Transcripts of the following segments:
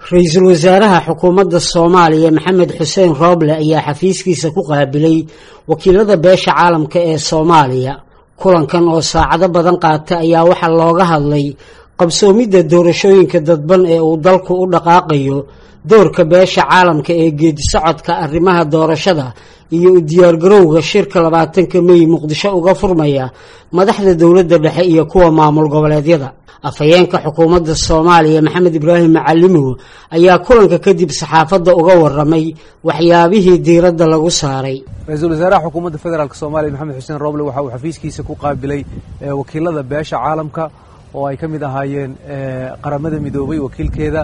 ra-iisul wasaaraha xukuumadda soomaaliya maxamed xuseen rooble ayaa xafiiskiisa ku qaabilay wakiilada beesha caalamka ee soomaaliya kulankan oo saacado badan qaata ayaa waxaa looga hadlay qabsoomidda doorashooyinka dadban ee uu dalku u dhaqaaqayo doorka beesha caalamka ee geedisocodka arrimaha doorashada iyo u diyaargarowga shirka labaatanka mey muqdisho uga furmaya madaxda dowladda dhexe iyo kuwa maamul goboleedyada afhayeenka xukuumadda soomaaliya maxamed ibraahim macalimow ayaa kulanka kadib saxaafadda uga waramay waxyaabihii diiradda lagu saaray ra-iisul wasaaraha xukuumadda federaalk soomaaliya maxamed xuseen roble waxa uu xafiiskiisa ku qaabilay wakiilada beesha caalamka oo ay ka mid ahaayeen qaramada midoobay wakiilkeeda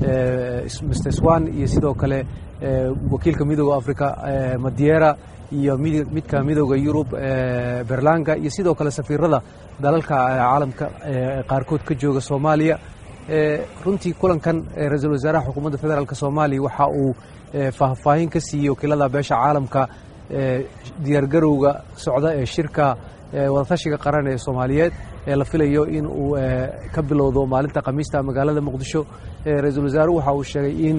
mr swan iyo sidoo kale wakiilka midooda africa madiera iyo midka midooda yurub berlanga iyo sidoo kale safiirada dalalka caalamka qaarkood ka jooga soomaaliya runtii kulankan ra-iisul wasaaraha xukuumadda federaalk soomaaliya waxa uu faahfaahin ka siiyey wakiilada beesha caalamka diyaargarowga socda ee shirka wadatashiga qaran ee soomaaliyeed ee la filayo in uu ka bilowdo maalinta khamiista magaalada muqdisho ra-iisul wasaaruhu waxa uu sheegay in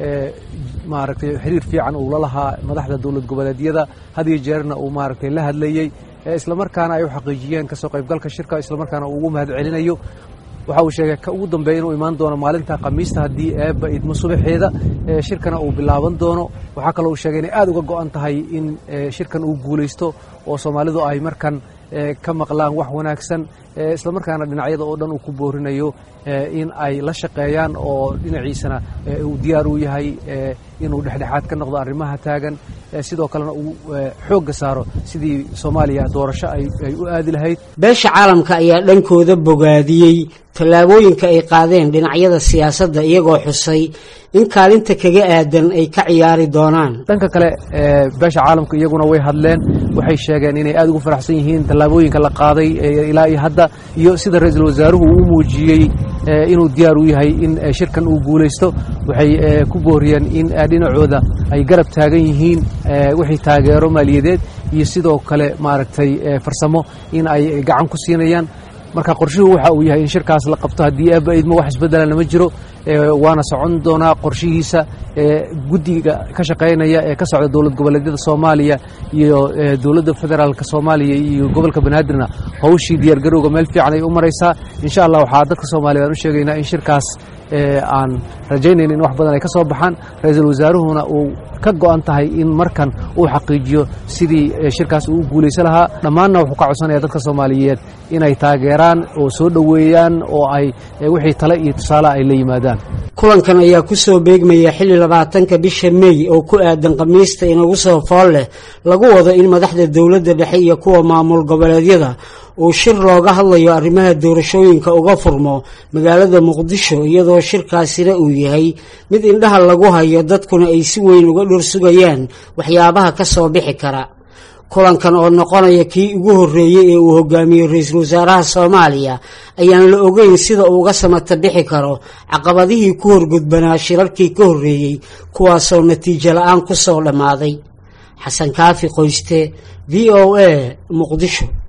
maaragtay xiriir fiican uu la lahaa madaxda dowlad goboleedyada had iyo jeerna uu maaragtay la hadlayey islamarkaana ay u xaqiijiyeen kasoo qaybgalka shirka islamarkaana uu ugu mahad celinayo waxa uu sheegay ka ugu dambeeya inuu imaan doono maalinta khamiista haddii eebba idmo subaxeeda shirkana uu bilaaban doono waxaa kaloo uu sheegay inay aad uga go'an tahay in shirkan uu guulaysto oo soomaalidu ay markan ka maqlaan wax wanaagsan islamarkaana dhinacyada oo dhan uu ku boorinayo in ay la shaqeeyaan oo dhinaciisana uu diyaar u yahay inuu dhexdhexaad ka noqdo arrimaha taagan sidoo kalena uu xoogga saaro sidii soomaaliya doorasho ay u aadi lahayd beesha caalamka ayaa dhankooda bogaadiyey tallaabooyinka ay qaadeen dhinacyada siyaasadda iyagoo xusay in kaalinta kaga aadan ay ka ciyaari doonaan dhanka kale beesha caalamka iyaguna way hadleen waxay sheegeen inay aad ugu faraxsan yihiin tallaabooyinka la qaaday ilaa iyo hadda iyo sida ra-iisul wasaaruhu uu u muujiyey inuu diyaar u yahay in shirkan uu guulaysto waxay ku booriyeen in dhinacooda ay garab taagan yihiin wixii taageero maaliyadeed iyo sidoo kale maaragtay farsamo in ay gacan ku siinayaan marka qorshuhu waxa uu yahay in shirkaas la qabto haddii aaba idmo wax isbeddelana ma jiro waana socon doonaa qorshihiisa guddiga ka shaqaynaya ee ka socda dowlad goboleedyada soomaaliya iyo dowladda federaalka soomaaliya iyo gobolka banaadirna hawshii diyaargarowga meel fiican ay u maraysaa insha allah waxaa dadka soomaaliya aan u sheegaynaa in shirkaas aan rajaynayn in wax badan ay ka soo baxaan ra-iisul wasaaruhuna uu ka go'an tahay in markan uu xaqiijiyo sidii shirkaas uu u guulaysan lahaa dhammaanna wuxuu ka codsanaya dadka soomaaliyeed inay taageeraan oo soo dhoweeyaan oo ay wixii tale iyo tusaale ay la yimaadaan kulankan ayaa ku soo beegmaya xilli labaatanka bisha mey oo ku aadan khamiista inagu soo fool leh lagu wado in madaxda dowladda dhexe iyo kuwa maamul goboleedyada uu shir looga hadlayo arrimaha doorashooyinka uga furmo magaalada muqdisho iyadoo shirkaasina uu yahay mid indhaha lagu hayo dadkuna ay si weyn uga dhor sugayaan waxyaabaha ka soo bixi kara kulankan oo noqonaya kii ugu horreeyey ee uu hogaamiyey ra-iisul wasaaraha soomaaliya ayaan la ogeyn sida uu uga samata bixi karo caqabadihii ku horgudbanaa shirarkii ka horreeyey kuwaasoo natiijo la-aan ku soo dhammaaday xasan kaafi qoyste v o a muqdisho